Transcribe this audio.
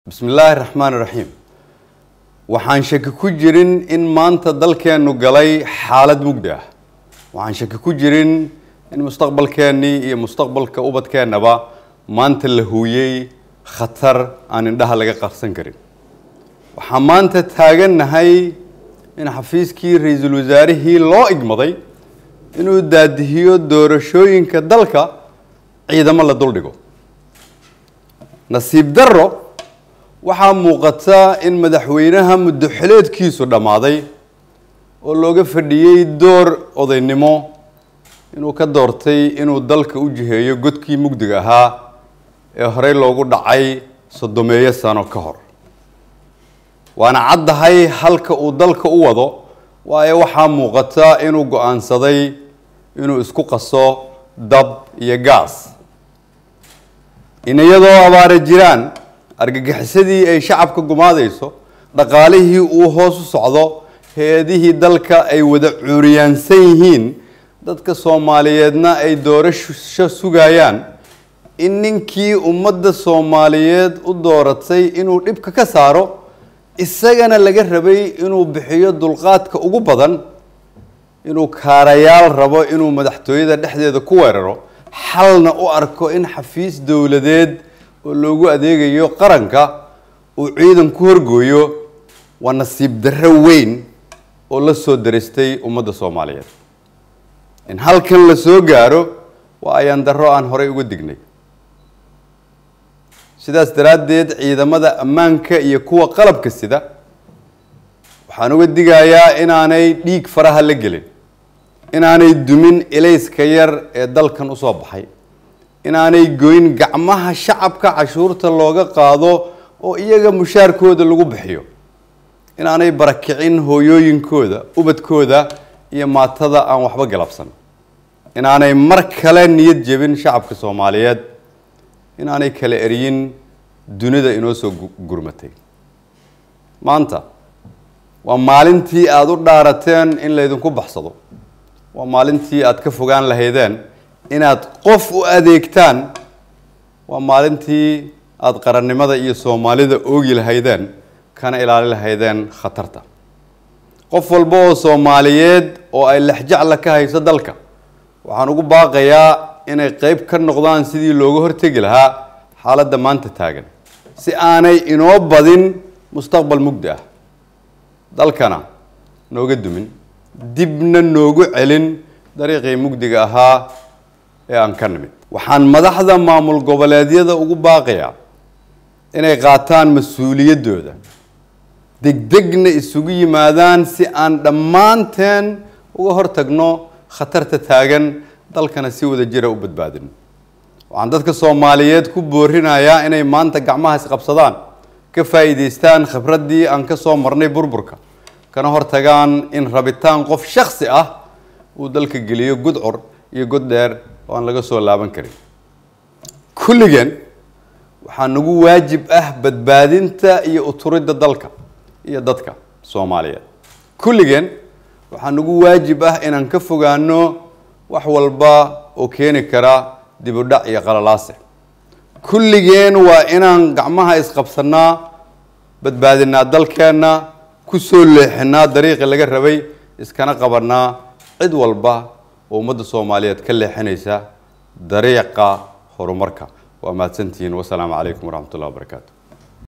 bismi illaahi raxmaan iraxiim waxaan shaki ku jirin in maanta dalkeennu galay xaalad mugdi ah waxaan shaki ku jirin in mustaqbalkeennii iyo mustaqbalka ubadkeennaba maanta la huuyey khatar aan indhaha laga qarsan karin waxaan maanta taagannahay in xafiiskii ra-iisul wasaarihii loo igmaday inuu daadihiyo doorashooyinka dalka ciidamo la duldhigo nasiib darro waxaa muuqata in madaxweynaha muddo xileedkiisu dhammaaday oo looga fadhiyey door odaynimo inuu ka doortay inuu dalka u jiheeyo godkii mugdiga ahaa ee horey loogu dhacay soddomeeyo sano ka hor waana caddahay halka uu dalka u wado waayo waxaa muuqata inuu go-aansaday inuu isku qaso dab iyo gaas in iyadoo abaara jiraan argagixisadii ay shacabka gumaadayso dhaqaalihii uu hoos u socdo hay-adihii dalka ay wada cuuriyaansan yihiin dadka soomaaliyeedna ay doorasho sugayaan in ninkii ummadda soomaaliyeed u dooratay inuu dhibka ka saaro isagana laga rabay inuu bixiyo dulqaadka ugu badan inuu kaarayaal rabo inuu madaxtooyada dhexdeeda ku weeraro xalna u arko in xafiis dowladeed oo loogu adeegayo qaranka uu ciidan ku horgooyo waa nasiib darro weyn oo la soo daristay ummadda soomaaliyeed in halkan la soo gaaro waa ayaan darro aan horey uga dignay sidaas daraaddeed ciidamada ammaanka iyo kuwa qalabka sida waxaan uga digayaa inaanay dhiig faraha la gelin inaanay dumin ilayska yar ee dalkan usoo baxay inaanay goyn gacmaha shacabka cashuurta looga qaado oo iyaga mushaarkooda lagu bixiyo inaanay barakicin hooyooyinkooda ubadkooda iyo maatada aan waxba galabsan inaanay mar kale niyad jebin shacabka soomaaliyeed inaanay kala eryin dunida inoo soo gurmatay maanta waa maalintii aada u dhaarateen in laydinku baxsado waa maalintii aada ka fogaan lahaydeen inaad qof u adeegtaan waa maalintii aada qarannimada iyo soomaalida oogi lahaydeen kana ilaali lahaydeen khatarta qof walba oo soomaaliyeed oo ay lexjacla ka hayso dalka waxaan ugu baaqayaa inay qeyb ka noqdaan sidii looga hortegi lahaa xaaladda maanta taagan si aanay inoo badin mustaqbal mugdi ah dalkana nooga dumin dibna noogu celin dariiqii mugdiga ahaa ee aan ka nimid waxaan madaxda maamul goboleedyada ugu baaqayaa inay qaataan mas-uuliyaddooda degdegna isugu yimaadaan si aan dhammaanteen uga hortagno khatarta taagan dalkana si wada jira u badbaadino waxaan dadka soomaaliyeed ku boorinayaa inay maanta gacmaha isqabsadaan ka faa'iidaystaan khibraddii aan ka soo marnay burburka kana hortagaan in rabitaan qof shaksi ah uu dalka geliyo gudcur iyo god dheer oo aan laga soo laaban karin kulligeen waxaa nagu waajib ah badbaadinta iyo uturidda dalka iyo dadka soomaaliyeed kulligeen waxaa nagu waajib ah inaan ka fogaano wax walba oo keeni kara dib u dhac iyo qalalaase kulligeen waa inaan gacmaha isqabsanaa badbaadinaa dalkeenna ku soo leexinaa dariiqii laga rabay iskana qabanaa cid walba oo ummadda soomaaliyeed ka leexinaysa dariiqa horumarka waa mahadsantihiin wasalaamu calaykum waraxmat ullahi wabarakaatu